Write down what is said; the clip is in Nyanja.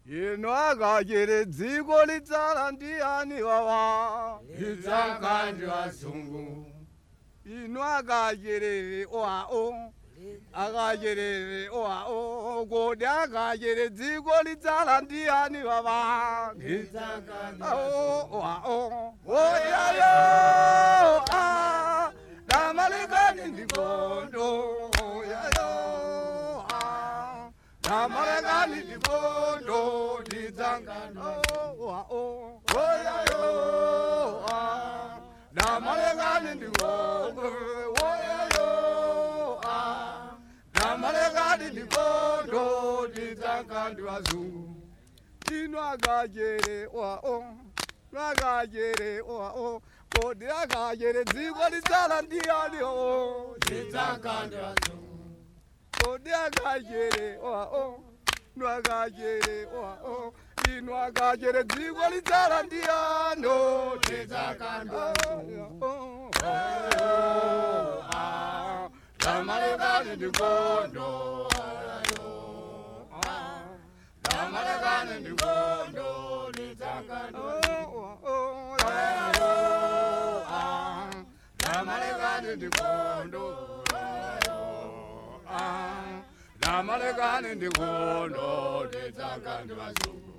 ino akachiri dziko lidzala ndiyani wawa lidzaka ndi wazungu ino akachiri wao akachiri wao kodi akachiri dziko lidzala ndiyani wawa lidzaka ndi wao oyayo damalekani ndikondo oyayo damalekani ndikondo lidzangano wao oyayo damalekani ndikondo oyayo damalekani ndikondo lidzangano wazungu ino akajere wao akajere wao kodi akajere dziko lidzala ndiyani o lidzaka ndi wazungu kodi akajere wao ino akajere wao ino akajere dziko lidzala ndiyano lidzaka ndi wazungu damalekani ndikondo damalekani ndikondo lidzaka ndi damalekani ndikondo damalekani ndikondo lidzaka ndi wazungu